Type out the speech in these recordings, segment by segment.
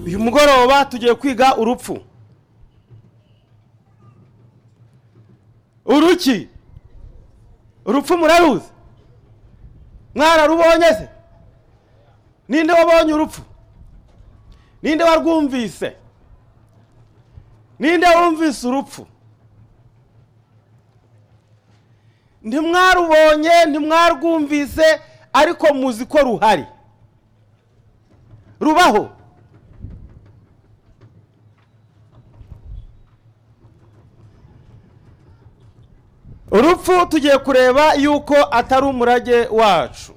uyu mugoroba tugiye kwiga urupfu uruki urupfu muraruzi mwararubonye se ninde wabonye urupfu ninde warwumvise ninde wumvise urupfu ntimwarubonye ntimwarwumvise ariko muzi ko ruhari rubaho urupfu tugiye kureba yuko atari umurage wacu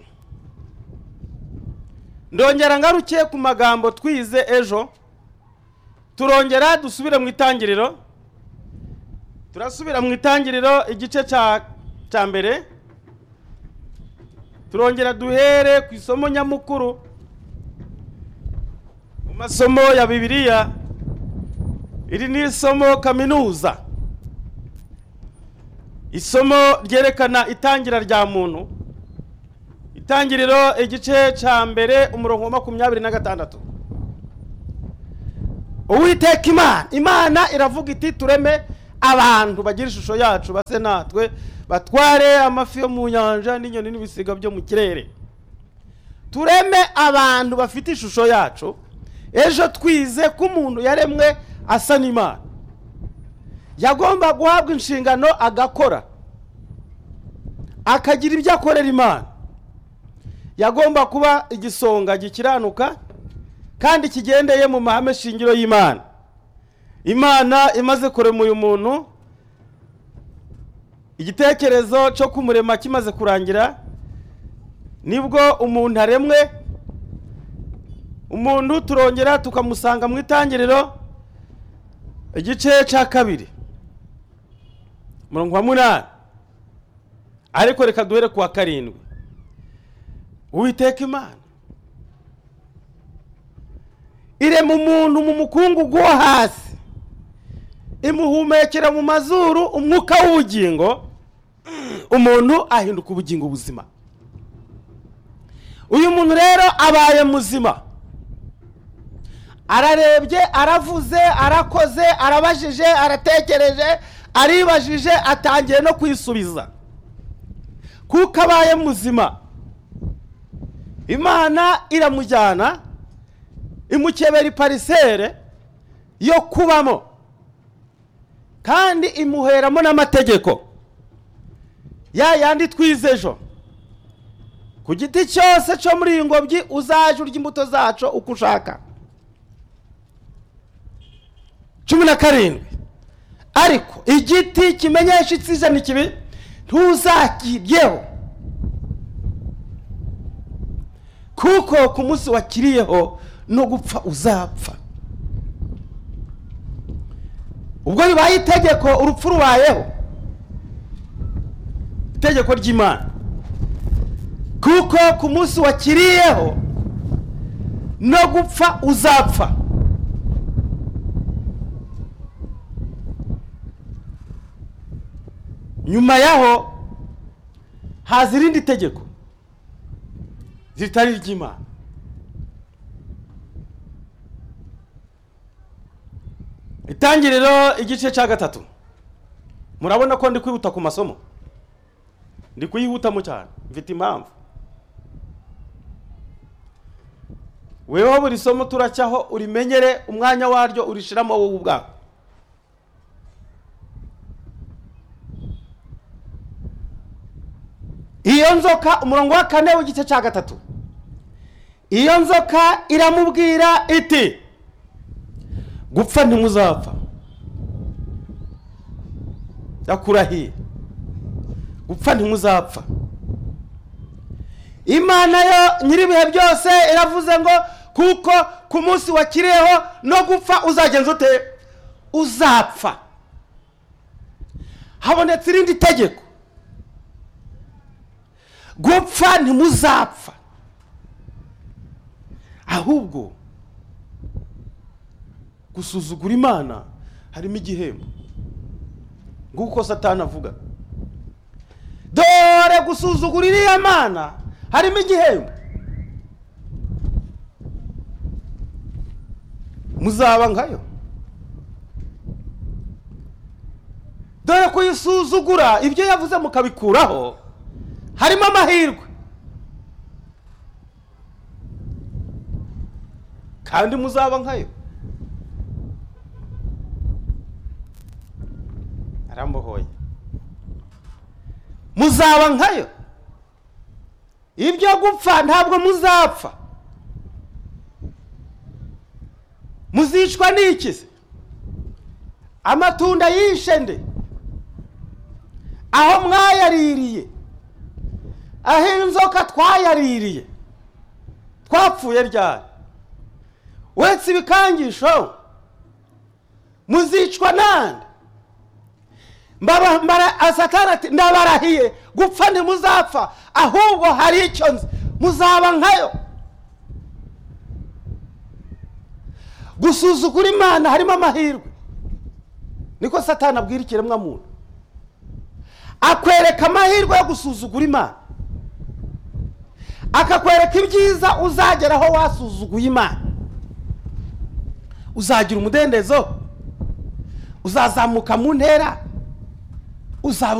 ndongera ngaruke ku magambo twize ejo turongera dusubire mu itangiriro turasubira mu itangiriro igice cya cya mbere turongera duhere ku isomo nyamukuru mu masomo ya bibiliya iri ni isomo kaminuza isomo ryerekana itangira rya muntu itangiriro igice cya mbere umurongo wa makumyabiri na gatandatu uwiteka imana imana iravuga iti tureme abantu bagira ishusho yacu base natwe batware amafi yo mu nyanja n'inyoni n'ibisiga byo mu kirere tureme abantu bafite ishusho yacu ejo twize ko umuntu yaremwe asa n'imana yagomba guhabwa inshingano agakora akagira ibyo akorera imana yagomba kuba igisonga gikiranuka kandi kigendeye mu mahame shingiro y'imana imana imaze kurema uyu muntu igitekerezo cyo kumurema kimaze kurangira nibwo umuntu aremwe umuntu turongera tukamusanga mu itangiriro igice cya kabiri umurongo wa munani ariko reka duhere ku wa karindwi uwiteka imana irema umuntu mu mukungugu wo hasi imuhumekera mu mazuru umwuka w'ubugingo umuntu ahinduka ubugingo buzima uyu muntu rero abaye muzima ararebye aravuze arakoze arabajije aratekereje aribajije atangiye no kwisubiza kuko abaye muzima imana iramujyana imukebera iparisere yo kubamo kandi imuheramo n'amategeko ya yandi twize ejo ku giti cyose cyo muri iyi ngobyi uzaje urya imbuto zacu uko ushaka cumi na karindwi ariko igiti kimenyesha itsijana ikibi ntuzakiryeho kuko ku munsi wakiriyeho no gupfa uzapfa ubwo bibaye itegeko urupfu rubayeho itegeko ry'imana kuko ku munsi wakiriyeho no gupfa uzapfa nyuma yaho haza irindi tegeko ritari iry'imana itangiriro igice cya gatatu murabona ko ndi kwihuta ku masomo ndi kuyihutamo cyane mfite impamvu weho buri somo turacyaho urimenyere umwanya waryo urishiramo wowe ubwawe iyo nzoka umurongo wa kane w'igice cya gatatu iyo nzoka iramubwira iti gupfa ntimuzapfa yakurahiye gupfa ntimuzapfa imana yo nyir'ibihe byose iravuze ngo kuko ku munsi wakiriyeho no gupfa uzagenza ute uzapfa habonetse irindi tegeko gupfa ntimuzapfa ahubwo gusuzugura imana harimo igihembo nguko satani avuga dore gusuzugura iriya mana harimo igihembo muzaba nkayo dore kuyisuzugura ibyo yavuze mukabikuraho harimo amahirwe kandi muzaba nkayo arambohoye muzaba nkayo ibyo gupfa ntabwo muzapfa muzicwa n'ikize amatunda yishe nde aho mwayaririye aho inzoka twayaririye twapfuye ryari uretse ibikangisho muzicwa nande Mbaba- mbara- asatani ati ndabarahiye gupfa ntimuzapfa ahubwo hari icyo nzi muzaba nkayo gusuzugura imana harimo amahirwe niko satani abwira ikiremwa muntu akwereka amahirwe yo gusuzugura imana akakwereka ibyiza uzageraho wasuzuguye imana uzagira umudendezo uzazamuka mu ntera uzaba